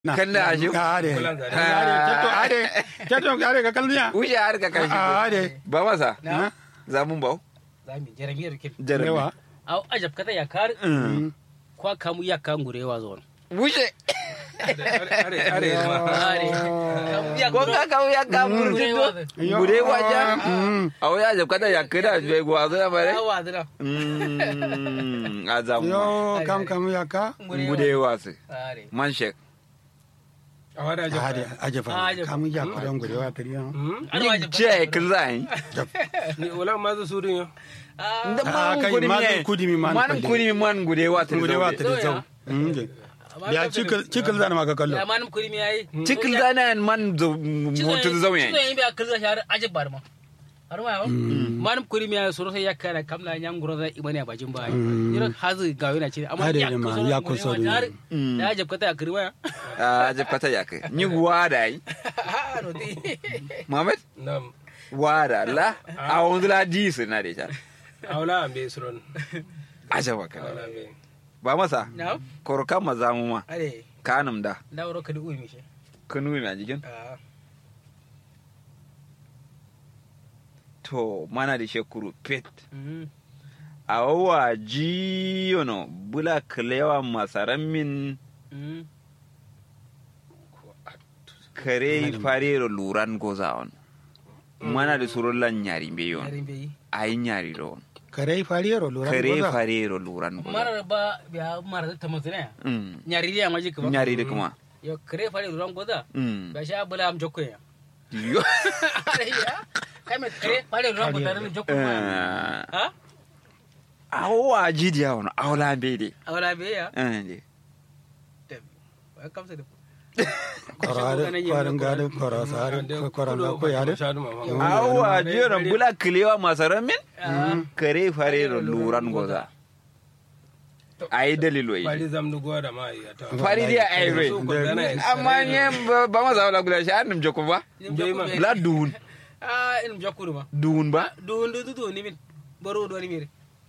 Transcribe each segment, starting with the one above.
Kanda ashu. Are. Bulan zare. Are. Keto are. Keto are ka kalniya. Wuce har ka kashi. Are. Ba masa. Na. Zamun bau. zami jeremiyar kin Jarabi. Yawa. au ajab kata ya kar Mm. kwa kamu ya kan gurewa zon Wuce. are are ma are kamu ya Ko ka kawo ya ka burjito. Gure waja. Awo ya jab kada ya kira bai gwazo ya bare. awa dira Mm. A zamu. Yo kam kam ya ka. Gude wasu. are Man shek. a wada Are. jaba Ajafa. Ajafa. Kam ya ku dan gurewa tariya. ana Ni ajab ce kin zai. ni wala ma zu surin yo Da Ah, man kai, kudi man mi. kudi mi man Man kwalle. kudi mi man gude wasu. Gurewa zaune. tariya zau. Mm. Ya cikil cikil zan maka kallo. ya manum kuri mi yayi Cikin zana man mutu zauye. cizo yin biya kirza shar ajab bar ma har ma manum kuri mi yayi soro sai ya kara kamla nyam guro da ibani a bajin bayi yiro hazu ga yana ce amma Are ya ne ma, kuso ya kuso ne. ya ajab kata ya kirwa A jab kata ya kai. Ni gwada yi. ah no di Muhammad. nam Wada la. A wanzu la di su na da ita. awla ambe suron Ajaba kala. awla ambe Ba masa. na Korokan maza mu ma. are Kanum da. da wuro kadi umi shi Kanu na jikin. ah To mana da shekuru pet. mm A wawa ji yono bula kalewa masaran min mm kare farero luran goza on. Mana da surun lan nyari be yon. yarin bai Ayi nyari do on. Kare fariyaro lura. Kare farero luran goza. marar ba biya marar ta mazina Mm. nyari ya maji kuma Nyari da kuma. yo kare fare ruwan goza Mm. ba sha bula am jokko ya Yo. kai mai kare fare ruwan goza ran jokko ma Eh, ha A wawa ji diya wani aula be de. awara be ya Eh, de. ba kamsa da Korare kwarin gado korasare koranga ko yare. Awa ji yono bula kalewa masaran min kare farero luran goza. Ayi dalilo yi. bari zam du goda ma ya ta fari dia ai rai So ko dana ya amma ne ba ma za la gula shi annum joko ba la duun ah in jokko ma duun ba do ndo do ni min baro do ni mi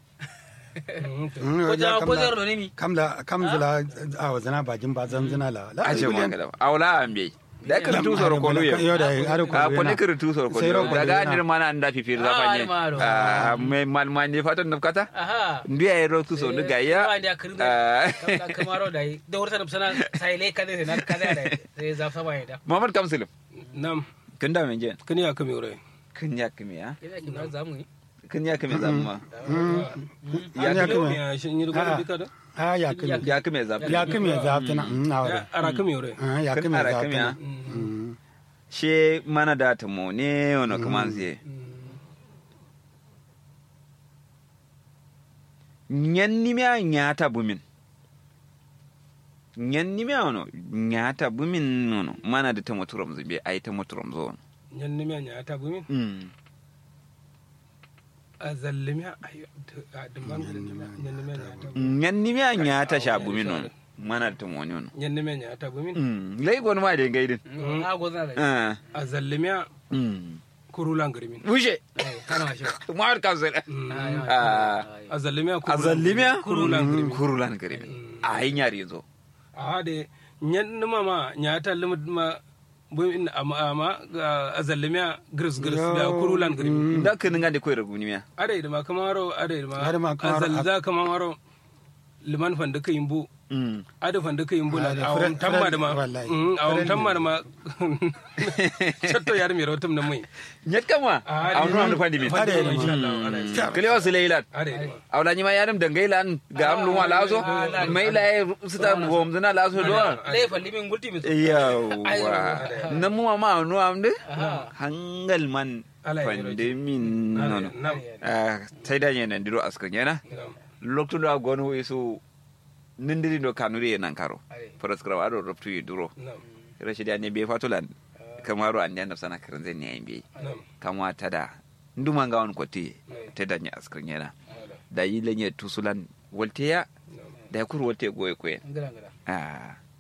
Mm, ko ya ja kam ko da- jar do ni mi kam da kam zila a wazana bajin ba zan zina la la a ce ma kada awla ambe da ka tu soro ko yo yo da are ko a ko ne kir tu soro ko Sai ro ko daga yana. ndir mana anda fi fir Ah, da fanye ni maro. a me mal man ne fatan nafkata aha ndi ay ro tu so da gaya ba da kirin da kamaro da yi da wurta da sana sai le kade sai na kade da sai za fa bai da Muhammad Kamsilim nam kin da men je kani ya kame ure kin ya kimi ya ina kin na zamu yi kin ya kimi zamma ya ya kuma ya shin yi goda bika da a ya kuma ya kimi zamma ya kuma ya zaftana mm awre ara kame ure Ah, ya kin kuma ya ara kimi ya zaftana Mm. she mana da ta mo ne ono kaman sai ñannimea ñaata bumin ñannimea ono ñaata bumin ono mana da tamo turam zo be ay tamo turam zo on yan ne ya ta gumi mm. a zallimi ayo a dimban yan ne ya ta ñannimea ñaata sha bumin ono mana da tamo woni ono yan ne ya ta gumi mm. lay gon ma de gaydin a gozna da ah a zallimi mm. kurulan girmin wuje kana ma shi mawar kansel ah a zallimi azallimea kurulan girmin kurulan garimi ay ñaari zo a de yan ne ma ma ya ta limit ma bu in amma amma a zallimi gris gris da kurulan girmin da kin ngande koy regunimea are da ma kamaro are da ma Are ma kamaro- azalza kamaro liman fanda ka yimbu mm. ada fanda ka yimbu Ah, na da awon friend- tamma da ma friend- wallahi. Mm, awon Friend tamma ne. da ma chatto yar mi rotum na mai ñet kama Ah, awno am fandi min Are ne ma. insha Allah ana kile wasu laylat are da ma awla ñima yaɗum de ngaylan ga am luma laso mayla e sita bomdana laso do dai falli min gulti mi yawa namuma ma no am de Aha. hangal man Ala ya fande min nono nam sai da ñene ndiro asko ñena nam loktudo a gonu isu nindiri do kanuri e nankaro prescribe aɗo robtuyi duro nam rashidi ane be fatulan kamaro ande annab sana karan zai ne ayin be nam kamwa tada nduma nga on kotti teda nya asko ñena da yi lenye tusulan wolteya da kur wolte goye koyen ngara ngara ah